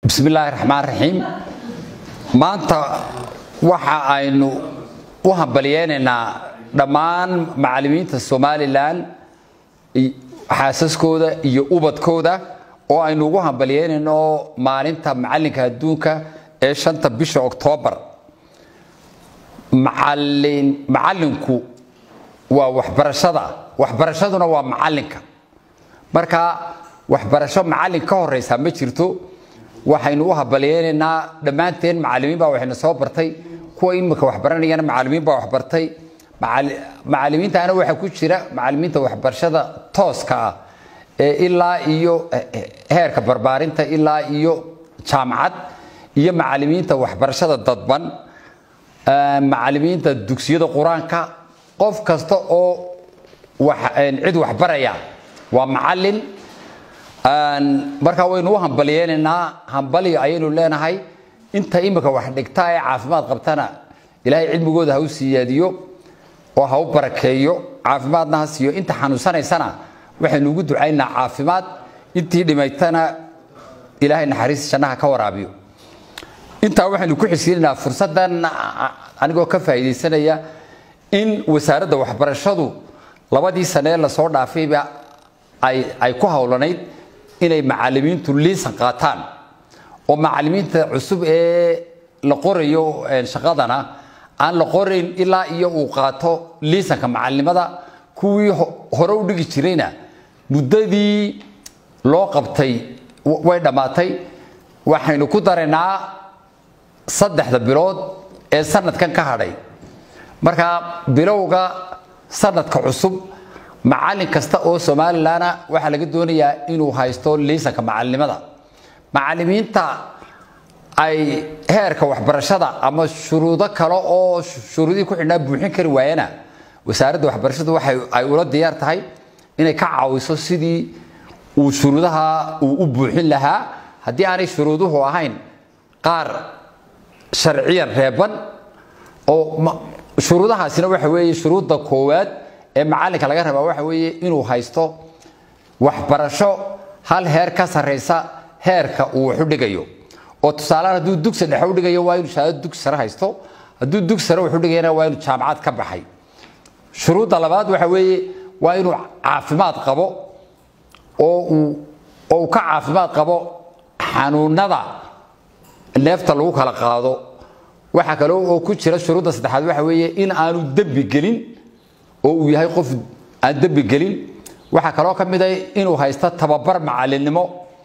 bismi illaahi raxmaan raxiim maanta waxa aynu u hambalyeynaynaa dhammaan macallimiinta somalilan xaasaskooda iyo ubadkooda oo aynu ugu hambalyeynayno maalinta macallinka adduunka ee shanta bisha oktoobar macallinku waa waxbarashada waxbarashaduna waa macallinka marka waxbarasho macallin ka horeysa ma jirto waxaynu u hambalyeynaynaa dhammaanteen macallimiin baa waxayna soo bartay kuwa imika waxbaranayana macallimiin baa waxbartay macallimiintaana waxaa ku jira macallimiinta waxbarashada tooska ah ee ilaa iyo heerka barbaarinta ilaa iyo jaamacad iyo macallimiinta waxbarashada dadban macallimiinta dugsiyada qur-aanka qof kasta oo cid waxbaraya waa macallin markaa waynu u hambalyeynaynaa hambalyo ayaynu leenahay inta imika wax dhigta ee caafimaad qabtana ilaahay cilmigooda ha u siyaadiyo oo ha u barakeeyo caafimaadna ha siiyo inta xanuunsanaysana waxaynu ugu ducaynaa caafimaad intii dhimaytana ilaahay naxariis jannaha ka waraabiyo intaa waxaynu ku xisiinaynaa fursaddan anigoo ka faa'iidaysanaya in wasaaradda waxbarashadu labadii sanee lasoo dhaafayba ay ku howlanayd inay macallimiintu liisan qaataan oo macallimiinta cusub ee la qorayo shaqadana aan la qorayn ilaa iyo uu qaato liisanka macallimada kuwii hore u dhigi jirayna muddadii loo qabtay way dhammaatay waxaynu ku daraynaa saddexda bilood ee sanadkan ka hadhay marka bilowga sanadka cusub macallin kasta oo somalilanna waxaa laga doonayaa inuu haysto liisanka macallimada macallimiinta ay heerka waxbarashada ama shuruudo kale oo shuruudihii ku xidhnaa buuxin kari waayana wasaaradda waxbarashadu waxay ay ula diyaar tahay inay ka caawiso sidii uu shuruudaha uu u buuxin lahaa haddii aanay shuruuduhu ahayn qaar sharciyan reeban oo shuruudahaasina waxa weeye shuruudda koowaad ee macallinka laga rabaa waxa weeye inuu haysto waxbarasho hal heer ka sarraysa heerka uu wax u dhigayo oo tusaalehaan hadduu dugsi dhexe u dhigayo waa inuu shahaado dugsi sare haysto hadduu dugsi sare wax u dhigayana waa inuu jaamacad ka baxay shuruudda labaad waxa weeye waa inuu caafimaad qabo oo uu oo uu ka caafimaad qabo xanuunada neefta lagu kala qaado waxaa kale oo ku jira shuruudda saddexaad waxa weeye in aanu dembi gelin oo uu yahay qof aan dembi gelin waxaa kaloo ka mid a inuu haysto tababar macallinnimo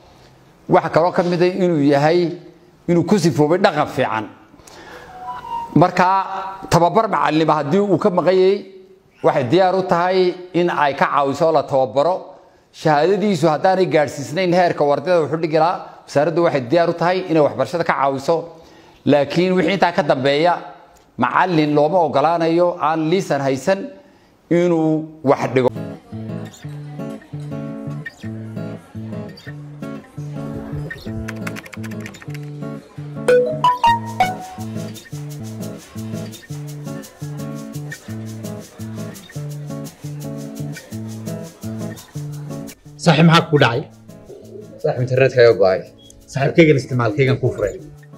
waxaa kaloo ka mid a inuu yahay inuu ku sifoobay dhaqan fiican markaa tababar macallinimo haddii uu ka maqanyay waxay diyaar u tahay in ay ka caawiso la tababaro shahaadadiisu haddaanay gaadhsiisnayn heerka wardada wuxuu dhigi lahaa wasaaraddu waxay diyaar u tahay inay waxbarashada ka caawiso laakiin wixii intaa ka dambeeya macallin looma ogolaanayo aan liisan haysan inuu wax dhigo saaxiib maxaa ku dhacay saaxiib internetkaaga go'ay saaxiibkaygan isticmaalkaygan kuu furay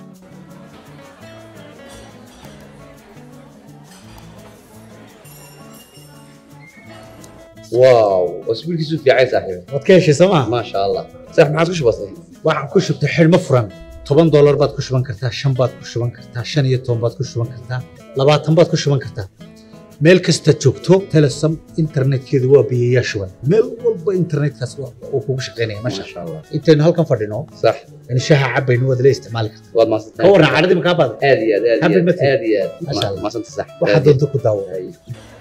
waaw wasbiilkiisu fiicay saaxiib waad ka heshay soo maa maasha allah saaxiib maxaad ku shubatay waxaan ku shubtay xidhmo furan toban doolar baad ku shuban kartaa shan baad ku shuban kartaa shan iyo toban baad ku shuban kartaa labaatan baad ku shuban kartaa meel kasta joogto telesom internetkeedu waa biyayaa shuban meel walba internetkaas uu kugu shaqaynaya masha maasha allah intaynu halkan fadhino sax in shaha cabaynu waad la isticmaali kartaa waad ka maasantahay warran cadhadii makaa baada aad iyo aad aad iyo Happy aad birthday. aad iyo aad Maasha Allah. maasanta sax waxaad doonto ku daawo Ay.